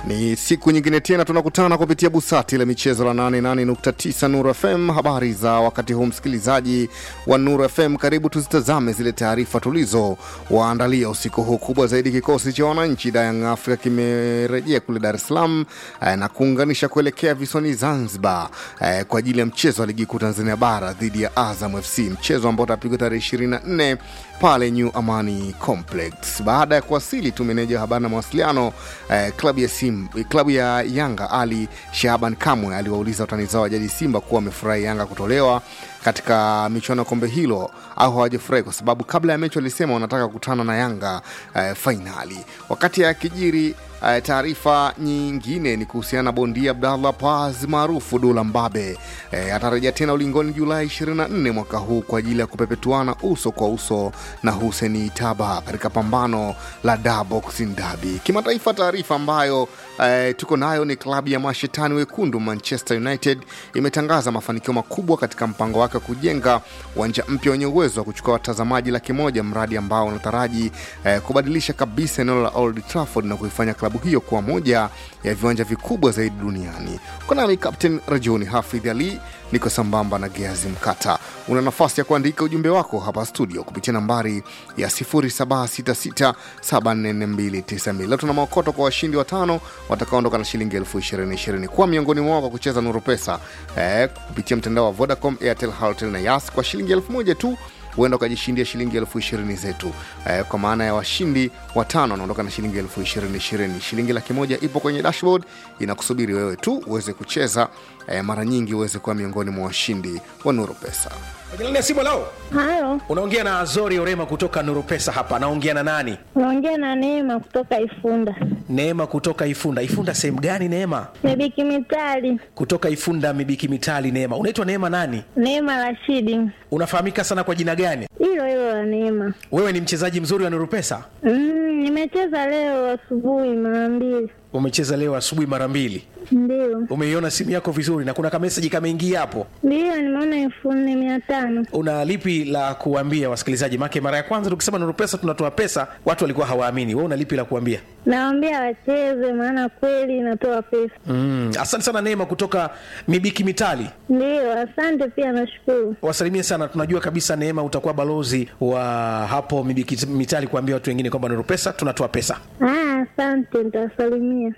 Ni siku nyingine tena tunakutana kupitia busati la michezo la 88.9 Nuru FM. Habari za wakati huu, msikilizaji wa Nuru FM, karibu tuzitazame zile taarifa tulizo waandalia usiku huu. Kubwa zaidi, kikosi cha wananchi Young Africa kimerejea kule Dar es Salaam eh, na kuunganisha kuelekea visiwani Zanzibar eh, kwa ajili ya mchezo wa ligi kuu Tanzania bara dhidi ya Azam FC, mchezo ambao utapigwa tarehe 24 pale New Amani Complex. Baada ya kuwasili tu, meneja wa habari na mawasiliano eh, klabu ya Sim, klabu ya Yanga Ali Shahaban Kamwe aliwauliza watani zao wa jadi Simba kuwa wamefurahi Yanga kutolewa katika michuano ya kombe hilo au hawajafurahi, kwa sababu kabla ya mechi walisema wanataka kukutana na Yanga eh, fainali. Wakati akijiri eh, taarifa nyingine ni kuhusiana na bondia Abdallah Paz maarufu Dula Mbabe eh, atarejea tena ulingoni Julai 24 mwaka huu kwa ajili ya kupepetuana uso kwa uso na Hussein Taba katika pambano la Da Boxing Derby. Kimataifa, taarifa ambayo eh, tuko nayo ni klabu ya mashetani wekundu Manchester United imetangaza mafanikio makubwa katika mpango wake wa kujenga uwanja mpya wenye uwezo wa kuchukua watazamaji laki moja, mradi ambao unataraji eh, kubadilisha kabisa eneo la Old Trafford na kuifanya klabu hiyo kuwa moja ya viwanja vikubwa zaidi duniani. Uko nami Captain Rajuni Hafidh Ali, niko sambamba na Geazi Mkata. Una nafasi ya kuandika ujumbe wako hapa studio kupitia nambari ya 0766744292. Leo tuna maokoto kwa washindi watano watakaoondoka na shilingi elfu ishirini ishirini kuwa miongoni mwao kwa kucheza Nuru Pesa eh, kupitia mtandao wa Vodacom, Airtel, Halotel na Yas kwa shilingi elfu moja tu huenda ukajishindia shilingi elfu ishirini zetu eh, kwa maana ya washindi watano wanaondoka na shilingi elfu ishirini ishirini. Shilingi laki moja ipo kwenye dashboard inakusubiri wewe tu uweze kucheza eh, mara nyingi uweze kuwa miongoni mwa washindi wa Nuru Pesa. Jina simu lao. Halo, Unaongea na Azori Orema kutoka Nuru Pesa hapa. Naongea na nani? unaongea na Neema kutoka Ifunda. Neema kutoka Ifunda. Ifunda sehemu gani Neema? Mebiki Mitali, Kutoka Ifunda Mibiki Mitali Neema. Unaitwa Neema nani? Neema Rashidi, Unafahamika sana kwa jina gani? hilo hilo la Neema. Wewe ni mchezaji mzuri wa Nuru Pesa? Mm, nimecheza leo asubuhi mara mbili, Umecheza leo asubuhi mara mbili. ndio Umeiona simu yako vizuri na kuna kameseji kameingia hapo. ndio, nimeona elfu nne mia tano. Una lipi la kuambia wasikilizaji? Make mara ya kwanza tukisema Nuru Pesa tunatoa pesa, watu walikuwa hawaamini. Wewe una lipi la kuambia? Nawaambia wacheze, maana kweli inatoa pesa. Mm, asante sana Neema kutoka Mibiki Mitali. Ndio, asante pia, nashukuru. wasalimie sana. Tunajua kabisa Neema utakuwa balozi wa hapo Mibiki Mitali kuambia watu wengine kwamba Nuru Pesa tunatoa pesa. Ah, asante, nitawasalimia.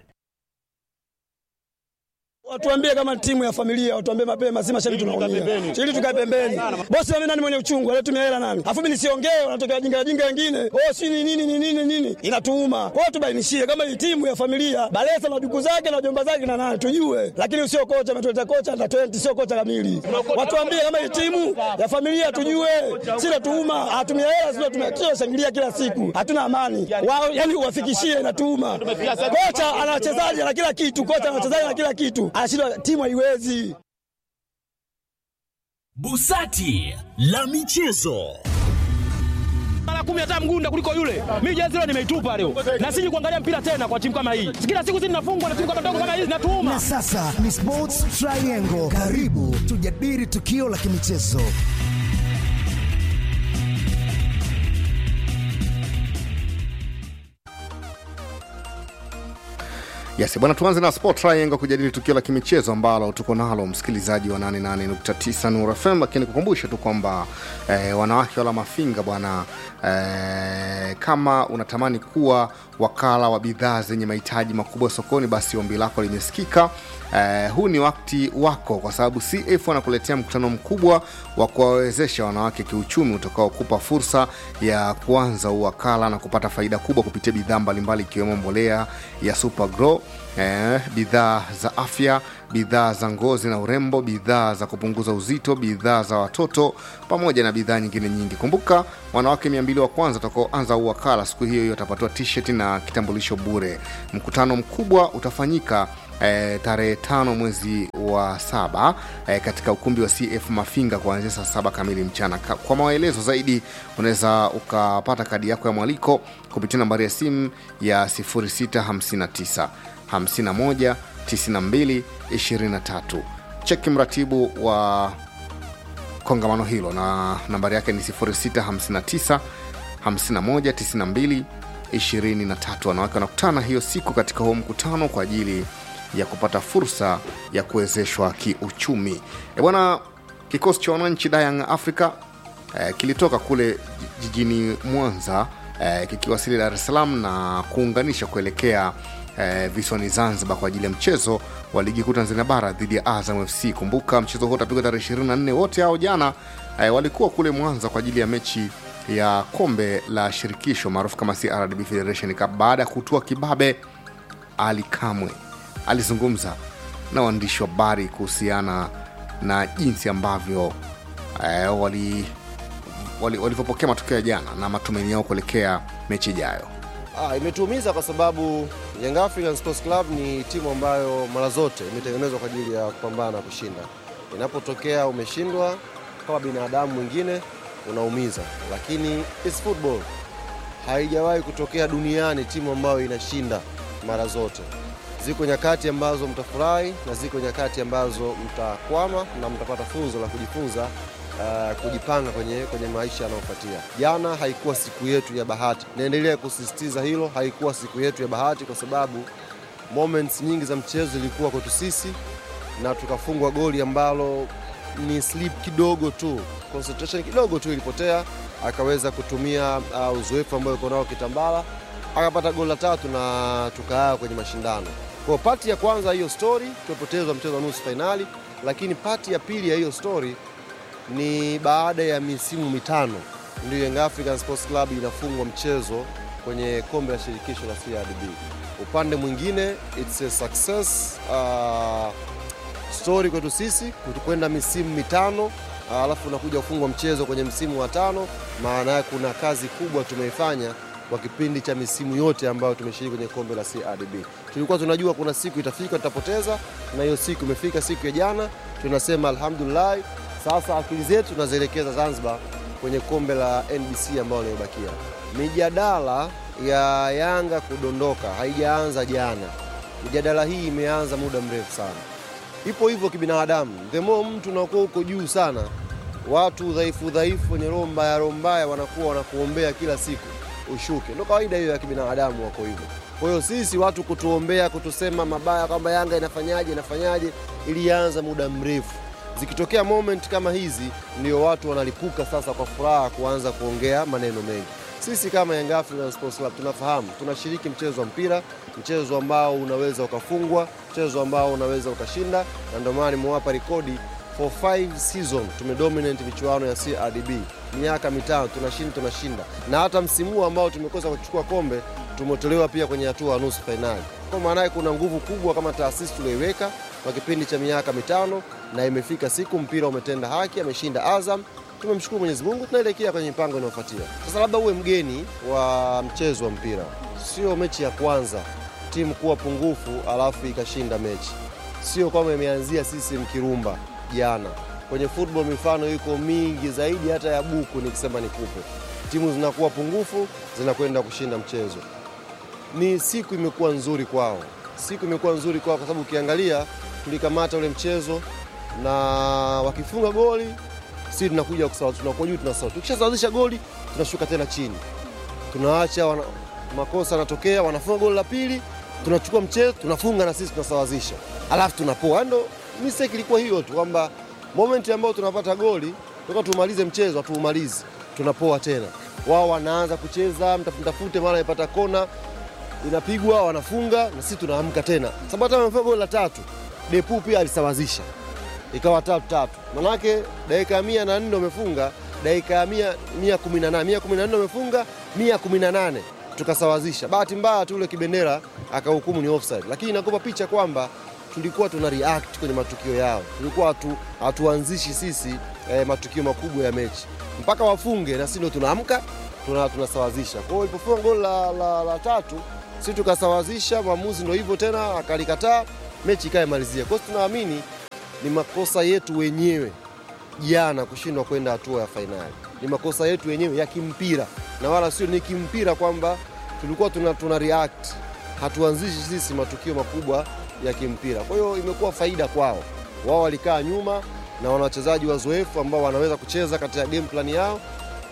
Watuambie kama timu ya familia, watuambie mapema, si mashabiki tunaumia. Ili tukae pembeni. Bosi mimi nani mwenye uchungu, anatumia hela nani? Alafu mimi nisiongee, wanatokea jinga jinga wengine. Oh, si ni nini ni nini nini? Inatuuma. Kwa hiyo tubainishie kama hii timu ya familia, Balesa na duku zake na jomba zake na nani tujue. Lakini usio kocha ametuleta kocha na 20 sio kocha kamili. Watuambie kama hii timu ya familia tujue. Si natuuma, hatumia hela sio tumekio shangilia kila siku. Hatuna amani. Wao yani uwafikishie inatuuma. Kocha ana wachezaji na kila kitu, kocha ana wachezaji na kila kitu. Anashindwa timu haiwezi. Busati la michezo. mara kumi hata mgunda kuliko yule. Mimi jezi leo nimeitupa leo, na siji kuangalia mpira tena kwa timu kama hii. Kila siku sisi tunafungwa na timu kama ndogo kama hizi, natuuma Na sasa ni Sports Triangle. Karibu tujadili tukio la kimichezo. Yes, bwana, tuanze na Sport Triangle kujadili tukio la kimichezo ambalo tuko nalo msikilizaji wa 88.9 Nuru FM, lakini kukumbusha tu kwamba eh, wanawake wala mafinga bwana eh, kama unatamani kuwa wakala wa bidhaa zenye mahitaji makubwa sokoni, basi ombi lako limesikika. Eh, huu ni wakati wako, kwa sababu CF wanakuletea mkutano mkubwa wa kuwawezesha wanawake kiuchumi utakaokupa fursa ya kuanza uwakala na kupata faida kubwa kupitia bidhaa mbalimbali ikiwemo mbolea ya Super Grow eh, bidhaa za afya, bidhaa za ngozi na urembo, bidhaa za kupunguza uzito, bidhaa za watoto pamoja na bidhaa nyingine nyingi. Kumbuka, wanawake mia mbili wa kwanza watakaoanza uwakala siku hiyo hiyo watapatiwa t-shirt na kitambulisho bure. Mkutano mkubwa utafanyika eh, tarehe tano mwezi wa saba eh, katika ukumbi wa CF Mafinga kuanzia saa saba kamili mchana. Ka- Kwa maelezo zaidi unaweza ukapata kadi yako ya mwaliko kupitia nambari ya simu ya 0659 51 92 23. Cheki mratibu wa kongamano hilo na nambari yake ni 0659 51 92 23 wanawake wanakutana hiyo siku katika huo mkutano kwa ajili ya kupata fursa ya kuwezeshwa kiuchumi e bwana kikosi cha wananchi dayang africa eh, kilitoka kule jijini mwanza eh, kikiwasili dar es salaam na kuunganisha kuelekea eh, visiwani zanzibar kwa ajili ya mchezo wa ligi kuu tanzania bara dhidi ya azam fc kumbuka mchezo huo utapigwa tarehe 24 wote hao jana eh, walikuwa kule mwanza kwa ajili ya mechi ya kombe la shirikisho maarufu kama crdb federation cup baada ya kutua kibabe ali kamwe alizungumza na waandishi wa habari kuhusiana na jinsi ambavyo eh, wali wali- walivyopokea matokeo ya jana na matumaini yao kuelekea mechi ijayo Ah, imetuumiza kwa sababu Young African Sports Club ni timu ambayo mara zote imetengenezwa kwa ajili ya kupambana na kushinda. Inapotokea umeshindwa, kama binadamu mwingine unaumiza, lakini it's football. Haijawahi kutokea duniani timu ambayo inashinda mara zote. Ziko nyakati ambazo mtafurahi na ziko nyakati ambazo mtakwama na mtapata funzo la kujifunza uh, kujipanga kwenye, kwenye maisha yanayofuatia. Jana haikuwa siku yetu ya bahati, naendelea kusisitiza hilo, haikuwa siku yetu ya bahati kwa sababu moments nyingi za mchezo zilikuwa kwetu sisi na tukafungwa goli ambalo ni slip kidogo tu, concentration kidogo tu ilipotea, akaweza kutumia uh, uzoefu ambao yuko nao Kitambala akapata goli la tatu na tukaa kwenye mashindano. Kwa pati ya kwanza hiyo story tumepoteza mchezo wa nusu fainali, lakini pati ya pili ya hiyo story ni baada ya misimu mitano ndio Young African Sports Club inafungwa mchezo kwenye kombe la shirikisho la CRDB. Upande mwingine it's a success uh, story kwetu sisi kwenda misimu mitano uh, alafu unakuja kufungwa mchezo kwenye msimu wa tano. Maana yake kuna kazi kubwa tumeifanya kwa kipindi cha misimu yote ambayo tumeshiriki kwenye kombe la CRDB. Tulikuwa tunajua kuna siku itafika tutapoteza, na hiyo siku imefika, siku ya jana. Tunasema alhamdulillah, sasa akili zetu tunazielekeza Zanzibar kwenye kombe la NBC ambalo limebakia. Mijadala ya Yanga kudondoka haijaanza jana, mijadala hii imeanza muda mrefu sana, ipo hivyo kibinadamu. The more mtu unakuwa uko juu sana, watu dhaifu dhaifu wenye roho mbaya roho mbaya wanakuwa wanakuombea kila siku ushuke. Ndio kawaida hiyo ya kibinadamu, wako hivyo. Kwa hiyo sisi watu kutuombea, kutusema mabaya kwamba Yanga inafanyaje inafanyaje, ilianza muda mrefu. Zikitokea moment kama hizi, ndio watu wanalipuka sasa kwa furaha kuanza kuongea maneno mengi. Sisi kama Young African Sports Club tunafahamu tunashiriki mchezo wa mpira, mchezo ambao unaweza ukafungwa, mchezo ambao unaweza ukashinda, na ndio maana nimewapa rekodi for five season tumedominate michuano ya CRDB miaka mitano, tunashinda tunashinda, na hata msimu huu ambao tumekosa kuchukua kombe tumetolewa pia kwenye hatua ya nusu fainali. Kwa maana yake kuna nguvu kubwa kama taasisi tulioiweka kwa kipindi cha miaka mitano, na imefika siku mpira umetenda haki, ameshinda Azam. Tumemshukuru Mwenyezi Mungu, tunaelekea kwenye mipango inayofuatia. Sasa labda uwe mgeni wa mchezo wa mpira, sio mechi ya kwanza timu kuwa pungufu alafu ikashinda mechi, sio kwamba imeanzia sisi Mkirumba jana. Kwenye football mifano iko mingi zaidi hata ya buku, nikisema nikupe. Timu zinakuwa pungufu zinakwenda kushinda mchezo. Ni siku imekuwa nzuri kwao, siku imekuwa nzuri kwao kwa sababu ukiangalia tulikamata ule mchezo na wakifunga goli sisi tunakuja kusawazisha, tunakuwa juu tunasawazisha. Tukishasawazisha goli tunashuka tena chini, tunaacha wana, makosa yanatokea, wanafunga goli la pili, tunachukua mchezo tunafunga na sisi tunasawazisha, alafu tunapoa. Ndo mistake ilikuwa hiyo tu kwamba moment ambayo tunapata goli toka tumalize mchezo hatuumalizi, tunapoa tena. Wao wanaanza kucheza mtafute, mara ipata kona inapigwa, wanafunga na sisi tunaamka tena, sababu hata wamefunga goli la tatu, Depu pia alisawazisha ikawa tatu tatu, manake dakika ya mia na nne wamefunga dakika ya mia, mia kumi na nane mia kumi na nne wamefunga mia kumi na nane tukasawazisha. Bahati mbaya tu ule kibendera akahukumu ni offside, lakini inakupa picha kwamba tulikuwa tuna react kwenye matukio yao, tulikuwa hatu, hatuanzishi sisi eh, matukio makubwa ya mechi mpaka wafunge na sisi ndio tunaamka tuna, tunasawazisha. Kwa hiyo ilipofunga goli la, la, la tatu sisi tukasawazisha, mwamuzi ndio hivyo tena akalikataa, mechi ikaemalizia. Kwa hiyo tunaamini ni makosa yetu wenyewe jana kushindwa kwenda hatua ya fainali, ni makosa yetu wenyewe ya kimpira na wala sio ni kimpira kwamba tulikuwa tuna, tuna react, hatuanzishi sisi matukio makubwa ya kimpira. Kwa hiyo imekuwa faida kwao, wao walikaa nyuma na wana wachezaji wazoefu ambao wanaweza kucheza katika game plan yao,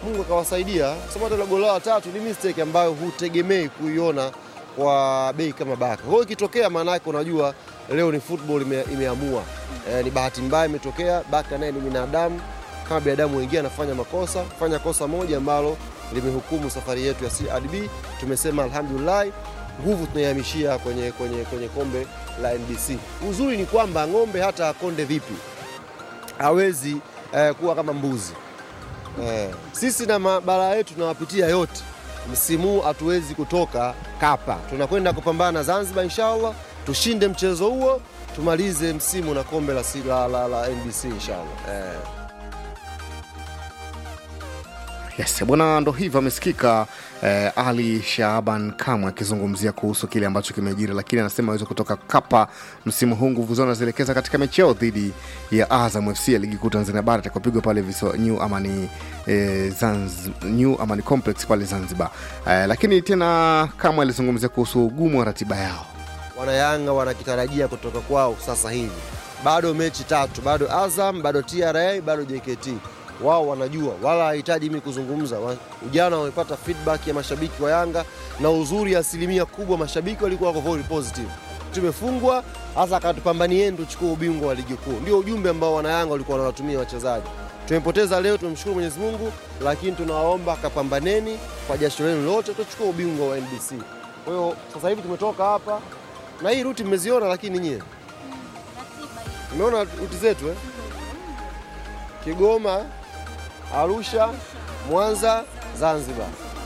Mungu akawasaidia, kwa sababu hata ile goli lao la tatu ni mistake ambayo hutegemei kuiona kwa bei kama Baka. Kwa hiyo ikitokea, maana yake unajua leo ni football ime, imeamua e, ni bahati mbaya imetokea. Baka naye ni binadamu kama binadamu wengine, anafanya makosa, fanya kosa moja ambalo limehukumu safari yetu ya CRDB. Tumesema alhamdulillah, nguvu tunaihamishia kwenye, kwenye, kwenye kombe la NBC. Uzuri ni kwamba ng'ombe hata akonde vipi hawezi eh, kuwa kama mbuzi eh. Sisi na mabara yetu tunawapitia yote, msimu huu hatuwezi kutoka kapa, tunakwenda kupambana Zanzibar inshallah, tushinde mchezo huo, tumalize msimu na kombe la, si- la, la, la NBC inshallah eh. Yes, bwana, ndo hivyo amesikika eh, Ali Shaaban Kamwe akizungumzia kuhusu kile ambacho kimejiri, lakini anasema aweze kutoka kapa msimu huu. Nguvu zao anazielekeza katika mechi yao dhidi ya Azam FC ya ligi kuu Tanzania bara itakayopigwa pale visiwa New Amani, eh, Zanz, New Amani Complex pale Zanzibar. Eh, lakini tena Kamwe alizungumzia kuhusu ugumu wa ratiba yao. Wanayanga wanakitarajia kutoka kwao sasa hivi. Bado mechi tatu, bado Azam, bado TRA, bado JKT. Wao wanajua, wala hahitaji mimi kuzungumza. Wa- Jana wamepata feedback ya mashabiki wa Yanga, na uzuri, asilimia kubwa mashabiki walikuwa wako very positive. Tumefungwa hasa, akatupambanieni tuchukue ubingwa wa ligi kuu. Ndio ujumbe ambao wanayanga walikuwa wanawatumia wachezaji. Tumepoteza leo, tumshukuru Mwenyezi Mungu, lakini tunawaomba kapambaneni kwa jasho lenu lote, tuchukue ubingwa wa NBC. Kwa hiyo sasa hivi tumetoka hapa na hii ruti mmeziona, lakini nyie mmeona ruti zetu eh? Kigoma, Arusha, Mwanza, Zanzibar.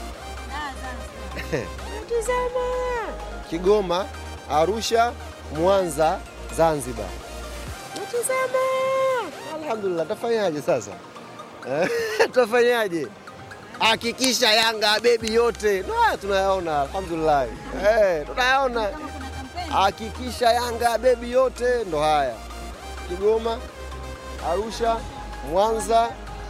Kigoma, Arusha, Mwanza, Zanzibar. Natizama. Alhamdulillah, tafanyaje sasa? Eh, Tafanyaje? Hakikisha Yanga bebi yote na tunayaona, alhamdulillah. Eh, tunayaona. Hakikisha Yanga bebi yote ndo haya. Kigoma, Arusha, Mwanza,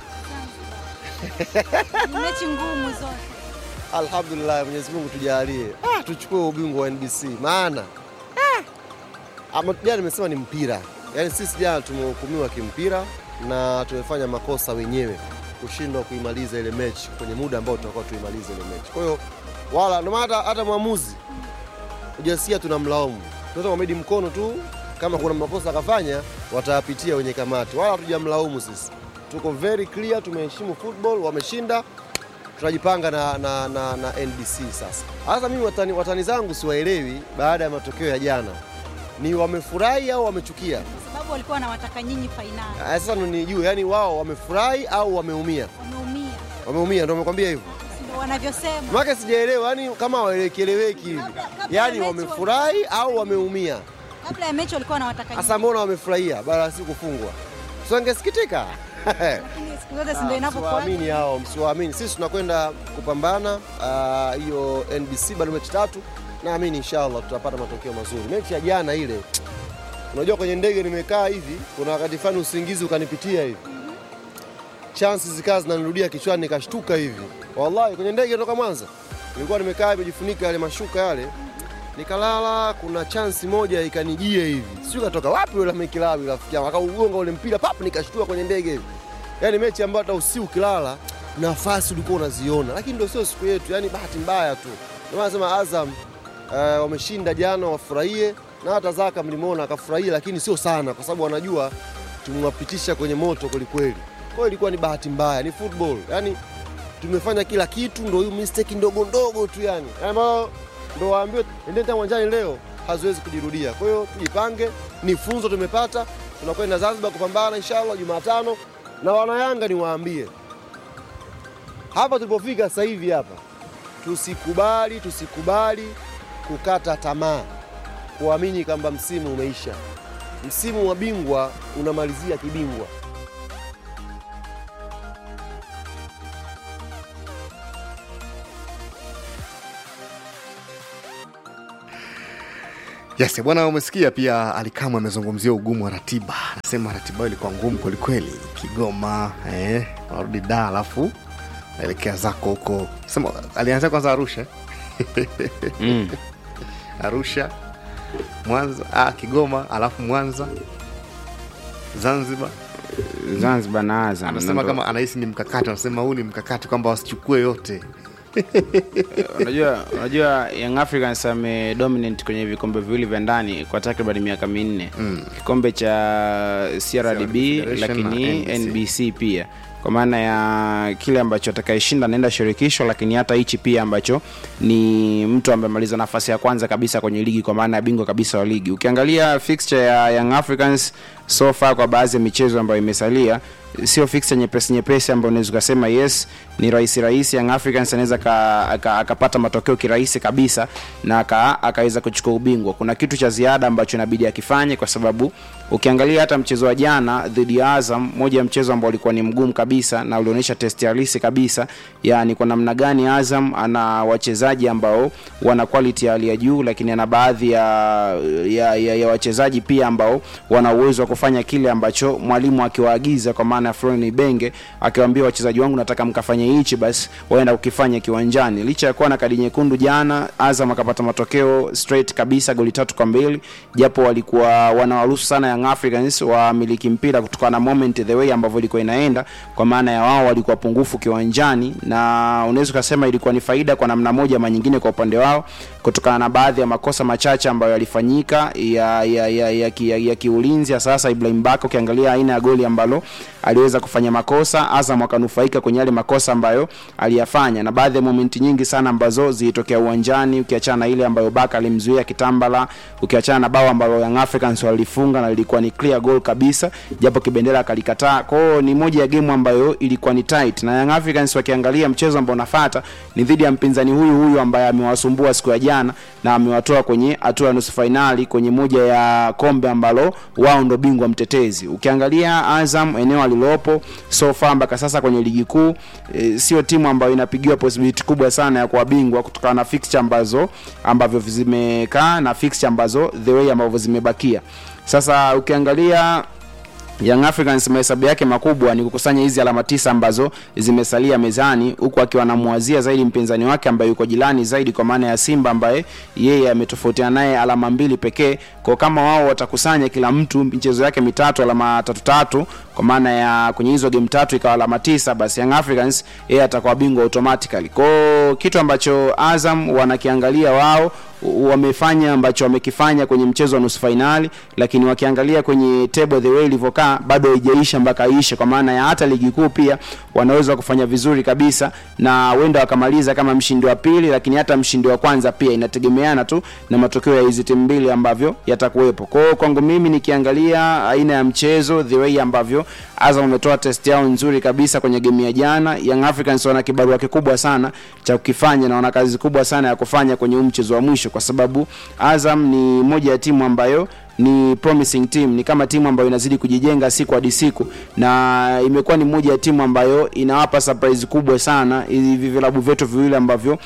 Ni mechi ngumu zote. alhamdulillah, Mwenyezi Mungu tujalie, ah, tuchukue ubingwa wa NBC maana ah, ama jana nimesema ni mpira, yaani sisi jana tumehukumiwa kimpira na tumefanya makosa wenyewe kushindwa kuimaliza ile mechi kwenye muda ambao tutakuwa tuimalize ile mechi. Kwa hiyo wala ndio maana hata- hata mwamuzi ujasia tunamlaumu, tunaweza kumedi mkono tu, kama kuna makosa akafanya watayapitia wenye kamati, wala hatujamlaumu sisi. Tuko very clear, tumeheshimu football, wameshinda tunajipanga na, na, na, na NBC sasa. Sasa mimi watani, watani zangu siwaelewi baada ya matokeo ya jana, ni wamefurahi au wamechukia? Kwa sababu walikuwa wanawataka nyinyi fainali. Ah, Sasa ndo nijue, yani wao wamefurahi au wameumia? Wameumia. Wameumia, ndo wamekwambia hivyo. Ndio wanavyosema. Maka sijaelewa, yani kama waelekeleweki hivi, yani wamefurahi au wameumia? Kabla ya mechi walikuwa wanawataka nyinyi. Sasa mbona wamefurahia baada ya si kufungwa? Si wangesikitika? Lakini siku zote si ndio inapokuwa. Msiwaamini hao, msiwaamini. Sisi tunakwenda kupambana ah, hiyo NBC, bado mechi tatu. Naamini inshallah tutapata matokeo mazuri. Mechi ya jana ile, unajua kwenye ndege nimekaa hivi, kuna wakati fulani usingizi ukanipitia hivi, chansi zikawa zinanirudia kichwani, nikashtuka hivi. Wallahi, kwenye ndege toka Mwanza nilikuwa nimekaa nimejifunika yale mashuka yale, nikalala. Kuna chansi moja ikanijia hivi, sijui katoka wapi yule Mekilawi rafiki yangu, akaugonga ule mpira pap, nikashtua kwenye ndege hivi. Yani mechi ambayo hata usiku ukilala nafasi ulikuwa unaziona, lakini ndio sio siku yetu, yani bahati mbaya tu. Ndio maana nasema Azam eh, wameshinda jana, wafurahie na hata Zaka mlimwona akafurahia, lakini sio sana, kwa sababu wanajua tumewapitisha kwenye moto kwelikweli. Kwa hiyo ilikuwa ni bahati mbaya, ni football, yani tumefanya kila kitu, ndo hiyo mistake ndogo ndogo tu yani ambayo ndo waambiwe endeni tena uwanjani leo, haziwezi kujirudia. Kwa hiyo tujipange, ni funzo tumepata, tunakwenda Zanzibar kupambana inshallah Jumatano, na wanayanga niwaambie hapa tulipofika sasa hivi hapa, tusikubali tusikubali kukata tamaa, kuamini kwamba msimu umeisha. Msimu wa bingwa unamalizia kibingwa. Yes, bwana, umesikia pia Alikamwe amezungumzia ugumu wa ratiba. Anasema ratiba hiyo ilikuwa ngumu kwelikweli. Kigoma eh, warudi da, alafu naelekea zako huko. Sema alianzia kwanza Arusha Mm. Arusha, Mwanza, ah, Kigoma, alafu Mwanza, Zanzibar Zanzibar na Azam. anasema Ndo- kama anahisi ni mkakati anasema huu ni mkakati kwamba wasichukue yote unajua unajua Young Africans amedominate kwenye vikombe viwili vya ndani kwa takriban miaka minne mm. kikombe cha CRDB Federation lakini na NBC. NBC pia kwa maana ya kile ambacho atakayeshinda anaenda shirikisho lakini hata hichi pia ambacho ni mtu ambaye amaliza nafasi ya kwanza kabisa kwenye ligi kwa maana ya bingwa kabisa wa ligi ukiangalia fixture ya Young Africans so far kwa baadhi ya michezo ambayo imesalia sio fixture nyepesi nyepesi ambayo unaweza ukasema yes ni rahisi rahisi Young Africans anaweza ka- aka- akapata matokeo kirahisi kabisa na aka- akaweza kuchukua ubingwa kuna kitu cha ziada ambacho inabidi akifanye kwa sababu ukiangalia hata mchezo wa jana dhidi ya Azam moja ya mchezo ambao ulikuwa ni mgumu kabisa na ulionyesha test halisi kabisa yani kwa namna gani Azam ana wachezaji ambao wana quality ya hali ya juu lakini ana baadhi ya, ya, ya, ya wachezaji pia ambao wana uwezo wa kufanya kile ambacho mwalimu akiwaagiza kwa maana ya Florent Ibenge akiwaambia wachezaji wangu nataka mkafanye hichi basi waenda kukifanya kiwanjani licha ya kuwa na kadi nyekundu jana Azam akapata matokeo straight kabisa goli tatu kwa mbili japo walikuwa wanawaruhusu sana Young Africans wamiliki mpira kutokana na moment the way ambavyo ilikuwa inaenda kwa maana ya wao walikuwa pungufu kiwanjani na unaweza ukasema ilikuwa ni faida kwa namna moja ama nyingine kwa upande wao kutokana na baadhi ya makosa machache ambayo yalifanyika ya ya ya, ya, ki- ya, ya kiulinzi ya sasa Ibrahim Baka ukiangalia aina ya goli ambalo aliweza kufanya makosa Azam akanufaika kwenye yale makosa ambayo aliyafanya na baadhi ya momenti nyingi sana ambazo zilitokea uwanjani ukiachana na ile ambayo Baka alimzuia Kitambala ukiachana na bao ambalo Young Africans walifunga na lilikuwa ni clear goal kabisa japo kibendera akalikataa kwao ni moja ya game ambayo ilikuwa ni tight na Young Africans wakiangalia mchezo ambao unafuata ni dhidi ya mpinzani huyu huyu ambaye amewasumbua siku ya jana na amewatoa kwenye hatua ya nusu fainali kwenye moja ya kombe ambalo wao ndo bingwa mtetezi ukiangalia Azam eneo alilopo so far mpaka sasa kwenye ligi kuu e, sio timu ambayo inapigiwa possibility kubwa sana ya kuwa bingwa kutokana na fixture ambazo ambavyo zimekaa na fixture ambazo the way ambavyo zimebakia sasa ukiangalia Young Africans mahesabu yake makubwa ni kukusanya hizi alama tisa ambazo zimesalia mezani huku akiwa anamwazia zaidi mpinzani wake ambaye yuko jirani zaidi kwa maana ya Simba ambaye yeye ametofautiana naye alama mbili pekee. Kwa kama wao watakusanya kila mtu michezo yake mitatu alama tatu tatu kwa maana ya kwenye hizo game tatu ikawa alama tisa, basi Young Africans yeye atakuwa bingwa automatically. Kwa kitu ambacho Azam wanakiangalia wao wamefanya ambacho wamekifanya kwenye mchezo wa nusu fainali, lakini wakiangalia kwenye table the way ilivyokaa bado haijaisha mpaka ishe, kwa maana ya hata ligi kuu pia wanaweza kufanya vizuri kabisa na wenda wakamaliza kama mshindi wa pili, lakini hata mshindi wa kwanza pia inategemeana tu na matokeo ya hizi timu mbili ambavyo yatakuwepo. Kwa hiyo kwangu mimi nikiangalia aina ya mchezo the way ambavyo Azam wametoa test yao nzuri kabisa kwenye game ya jana, Young Africans wana kibarua kikubwa sana cha kukifanya na wana kazi kubwa sana ya kufanya kwenye huu mchezo wa mwisho, kwa sababu Azam ni moja ya timu ambayo ni promising team, ni kama timu ambayo inazidi kujijenga siku hadi siku, na imekuwa ni moja ya timu ambayo inawapa surprise kubwa sana hivi vilabu vyetu viwili ambavyo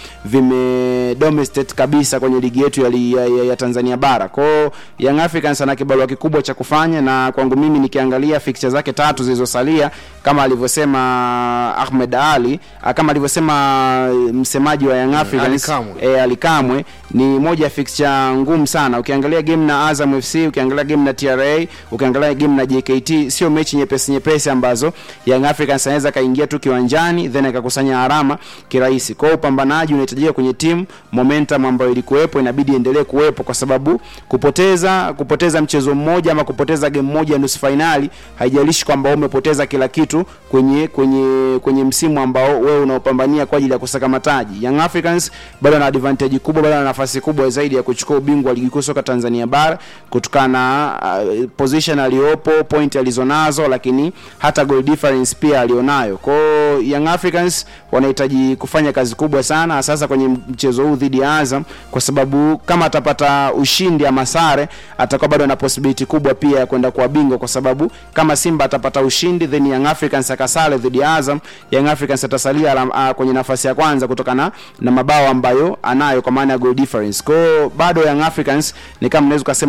vime domesticate kabisa kwenye ligi yetu ya, li- ya, ya, ya Tanzania bara. Kwa hiyo Young Africans ana kibarua kikubwa cha kufanya, na kwangu mimi nikiangalia fixture zake tatu zilizosalia kama alivyosema Ahmed Ali, ah, kama alivyosema msemaji wa Young Africans Ali Kamwe. e, alikamwe ni moja ya fixture ngumu sana ukiangalia game na Azam FC ukiangalia game na TRA ukiangalia game na JKT sio mechi nyepesi nyepesi ambazo Young Africans anaweza kaingia tu kiwanjani then akakusanya alama kirahisi kwa hiyo upambanaji unahitajika kwenye timu momentum ambayo ilikuwepo inabidi endelee kuwepo kwa sababu kupoteza kupoteza mchezo mmoja ama kupoteza game moja nusu fainali haijalishi kwamba umepoteza kila kitu kwenye kwenye kwenye msimu ambao wewe unaopambania kwa ajili ya kusaka mataji Young Africans bado ana advantage kubwa bado ana nafasi kubwa zaidi ya kuchukua ubingwa wa ligi kuu soka Tanzania bara kutokana na uh, position aliyopo point alizonazo lakini hata goal difference pia alionayo kwa hiyo Young Africans wanahitaji kufanya kazi kubwa sana sasa kwenye mchezo huu dhidi ya Azam kwa sababu kama atapata ushindi ama sare atakuwa bado na possibility kubwa pia ya kwenda kuwa bingwa kwa sababu kama Simba atapata ushindi then Young Africans akasale dhidi ya Azam Young Africans atasalia alam- ah, kwenye nafasi ya kwanza kutokana na mabao ambayo anayo kwa maana ya goal difference kwa hiyo bado Young Africans ni kama naweza kusema na double chance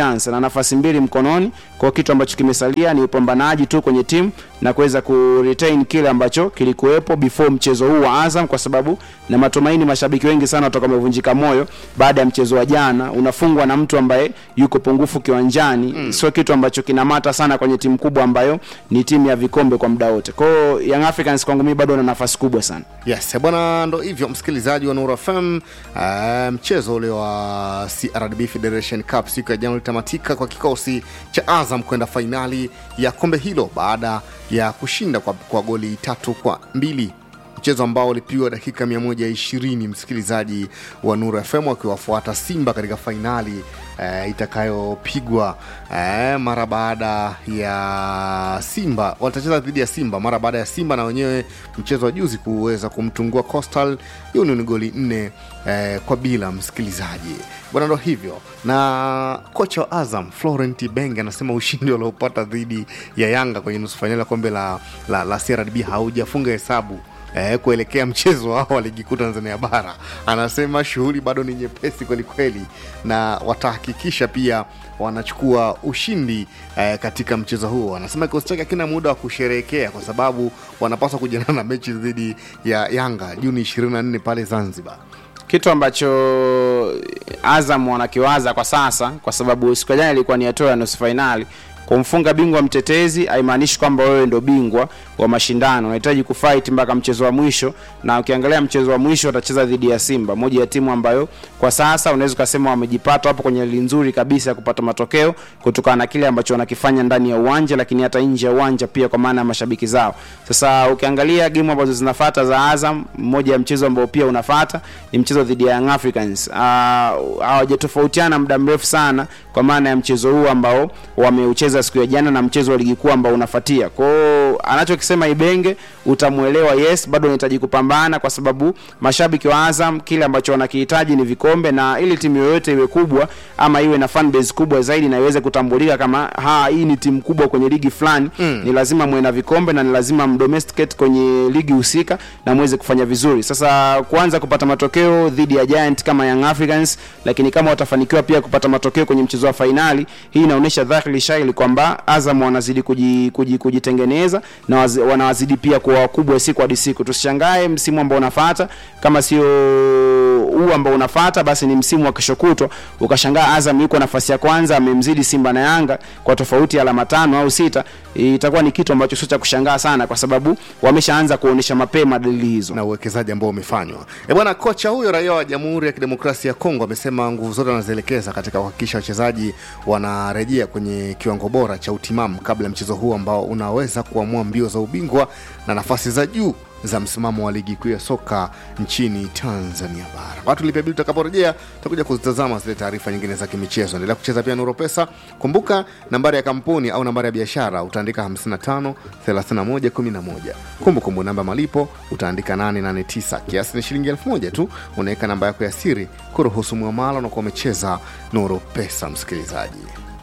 chance na nafasi mbili mkononi kwa kitu ambacho kimesalia ni upambanaji tu kwenye timu na kuweza ku retain kile ambacho kilikuwepo before mchezo huu wa Azam kwa sababu na matumaini mashabiki wengi sana watakuwa wamevunjika moyo baada ya mchezo wa jana unafungwa na mtu ambaye yuko pungufu kiwanjani mm. sio kitu ambacho kinamata sana kwenye timu kubwa ambayo ni timu ya vikombe kwa muda wote kwa hiyo Young Africans kwangu mimi bado wana nafasi kubwa sana yes bwana ndo hivyo msikilizaji wa Nuru FM uh, mchezo ule wa CRDB Federation Cup siku ya jana ulitamatika kwa kikosi cha Azam kwenda fainali ya kombe hilo baada ya kushinda kwa, kwa goli tatu kwa mbili mchezo ambao ulipigwa dakika 120 msikilizaji wa Nuru FM wakiwafuata Simba katika fainali eh, itakayopigwa eh, mara baada ya Simba watacheza dhidi ya Simba mara baada ya Simba na wenyewe mchezo wa juzi kuweza kumtungua Coastal Union goli nne eh, kwa bila msikilizaji bwana ndo hivyo na kocha wa Azam Florent Ibenge anasema ushindi waliopata dhidi ya Yanga kwenye nusu fainali ya kombe la, la, la CRDB haujafunga hesabu eh, kuelekea mchezo wao wa ligi kuu Tanzania bara. Anasema shughuli bado ni nyepesi kwelikweli, na watahakikisha pia wanachukua ushindi eh, katika mchezo huo. Anasema kikosi chake hakina muda wa kusherehekea kwa sababu wanapaswa kujiandaa na mechi dhidi ya Yanga Juni 24 pale Zanzibar. kitu ambacho Azam wanakiwaza kwa sasa, kwa sababu siku ya jana ilikuwa ni hatua ya nusu fainali. Kumfunga bingwa mtetezi haimaanishi kwamba wewe ndo bingwa wa mashindano, unahitaji kufight mpaka mchezo wa mwisho, na ukiangalia mchezo wa mwisho watacheza dhidi ya Simba, moja ya timu ambayo kwa sasa unaweza ukasema wamejipata hapo kwenye hali nzuri kabisa ya kupata matokeo kutokana na kile ambacho wanakifanya ndani ya uwanja, lakini hata nje ya uwanja pia, kwa maana ya mashabiki zao. Sasa ukiangalia game ambazo zinafuata za Azam, mmoja ya mchezo ambao pia unafuata ni mchezo dhidi ya Young Africans. Ah, hawajatofautiana muda mrefu sana kwa maana ya mchezo huu ambao wameucheza siku ya jana na mchezo wa ligi kuu ambao unafuatia. Kwa hiyo anachokisema Ibenge utamuelewa, yes, bado unahitaji kupambana kwa sababu mashabiki wa Azam kile ambacho wanakihitaji ni vikombe, na ili timu yoyote iwe kubwa ama iwe na fan base kubwa zaidi na iweze kutambulika kama ha, hii ni timu kubwa kwenye ligi fulani mm. ni lazima muwe na vikombe na ni lazima mdomesticate kwenye ligi husika na muweze kufanya vizuri. Sasa kuanza kupata matokeo dhidi ya Giant kama Young Africans, lakini kama watafanikiwa pia kupata matokeo kwenye mchezo wa fainali, hii inaonyesha dhahiri shahiri kwamba Azam wanazidi kuji, kuji, kujitengeneza na wazi, wanawazidi pia kuwa wakubwa siku hadi siku. Tusishangae msimu ambao unafuata kama sio huu ambao unafuata, basi ni msimu wa kesho kutwa ukashangaa Azam yuko nafasi ya kwanza amemzidi Simba na Yanga kwa tofauti ya alama tano au sita. Itakuwa ni kitu ambacho sio cha kushangaa sana, kwa sababu wameshaanza kuonyesha mapema dalili hizo na uwekezaji ambao umefanywa. E bwana, kocha huyo raia wa Jamhuri ya Kidemokrasia ya Kongo amesema nguvu zote anazielekeza katika kuhakikisha wachezaji wanarejea kwenye kiwango bora cha utimamu kabla ya mchezo huu ambao unaweza kuamua mbio za ubingwa na nafasi za juu za msimamo wa ligi kuu ya soka nchini Tanzania bara. Watu lipia bili, tutakaporejea tutakuja kuzitazama zile taarifa nyingine za kimichezo. Endelea kucheza pia Nuru Pesa. Kumbuka nambari ya kampuni au nambari ya biashara utaandika 55 31 11. Kumbukumbu namba malipo utaandika 889. Kiasi ni shilingi elfu moja tu. Unaweka namba yako ya siri kuruhusu muamala unakuwa umecheza Nuru Pesa, msikilizaji.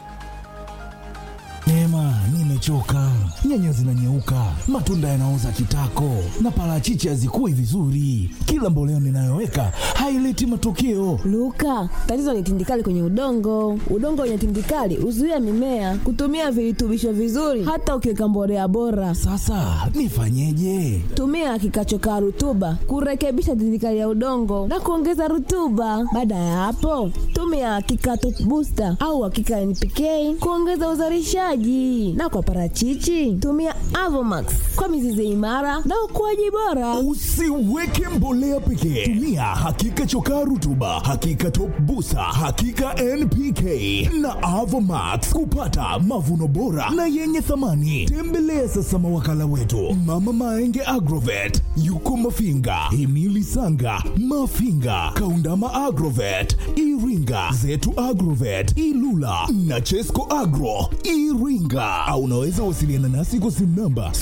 Neema, nimechoka. Nyanya zinanyeuka, matunda yanaoza kitako, na parachichi hazikui vizuri. Kila mboleo ninayoweka haileti matokeo. Luka, tatizo ni tindikali kwenye udongo. Udongo wenye tindikali huzuia mimea kutumia virutubisho vizuri, hata ukiweka mbolea bora. Sasa nifanyeje? Tumia kikachokaa rutuba kurekebisha tindikali ya udongo na kuongeza rutuba. Baada ya hapo, tumia kikato booster au hakika NPK kuongeza uzalishaji, na kwa parachichi tumia Avomax kwa mizizi imara na ukuaji bora. Usiweke mbolea pekee, tumia hakika chokaa rutuba, hakika top busa, hakika NPK na Avomax kupata mavuno bora na yenye thamani. Tembelea sasa mawakala wetu Mama Maenge Agrovet, yuko Mafinga, Himili Sanga, Mafinga, Kaundama Agrovet, Iringa, Zetu Agrovet, Ilula na Chesco Agro Iringa, au unaweza wasiliana nasi kwa simu namba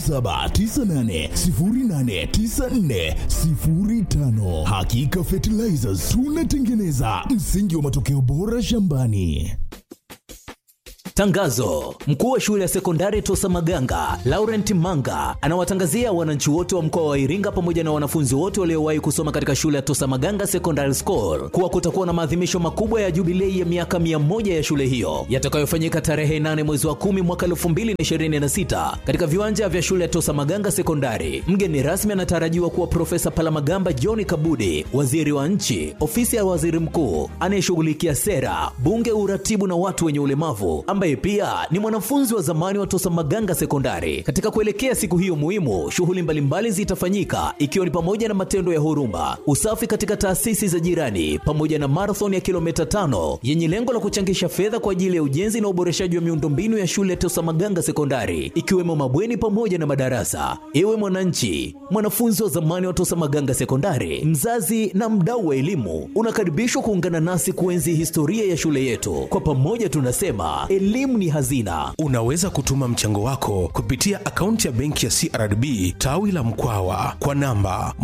0798089405. Hakika Fertilizers tunatengeneza msingi wa matokeo bora shambani. Tangazo: mkuu wa shule ya sekondari Tosa Maganga Laurent Manga anawatangazia wananchi wote wa mkoa wa Iringa pamoja na wanafunzi wote waliowahi kusoma katika shule ya Tosa Maganga Secondary School kuwa kutakuwa na maadhimisho makubwa ya jubilei ya miaka mia moja ya shule hiyo yatakayofanyika tarehe 8 mwezi wa 10 mwaka 2026 katika viwanja vya shule ya Tosa Maganga Sekondari. Mgeni rasmi anatarajiwa kuwa Profesa Palamagamba John Kabudi, waziri wa nchi, ofisi ya waziri mkuu anayeshughulikia sera, bunge, uratibu na watu wenye ulemavu, ambaye pia ni mwanafunzi wa zamani wa Tosa Maganga Sekondari. Katika kuelekea siku hiyo muhimu, shughuli mbalimbali zitafanyika ikiwa ni pamoja na matendo ya huruma, usafi katika taasisi za jirani, pamoja na marathon ya kilomita tano yenye lengo la kuchangisha fedha kwa ajili ya ujenzi na uboreshaji wa miundombinu ya shule ya Tosa Maganga Sekondari, ikiwemo mabweni pamoja na madarasa. Ewe mwananchi, mwanafunzi wa zamani wa Tosa Maganga Sekondari, mzazi na mdau wa elimu, unakaribishwa kuungana nasi kuenzi historia ya shule yetu. Kwa pamoja tunasema elimu ni hazina. Unaweza kutuma mchango wako kupitia akaunti ya benki ya CRDB tawi la Mkwawa kwa namba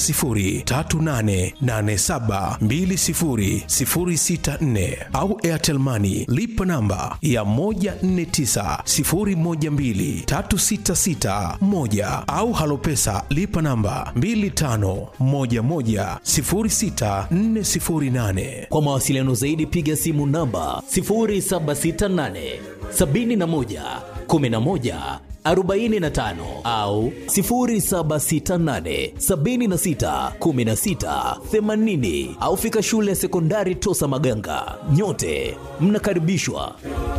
10388720064 au Airtel Money lipa namba ya 1490123661 au Halopesa lipa namba 25110648. Kwa mawasiliano zaidi piga simu namba 0768 71 11 45 au 0768 76 16 80 au fika shule ya sekondari Tosa Maganga. Nyote mnakaribishwa.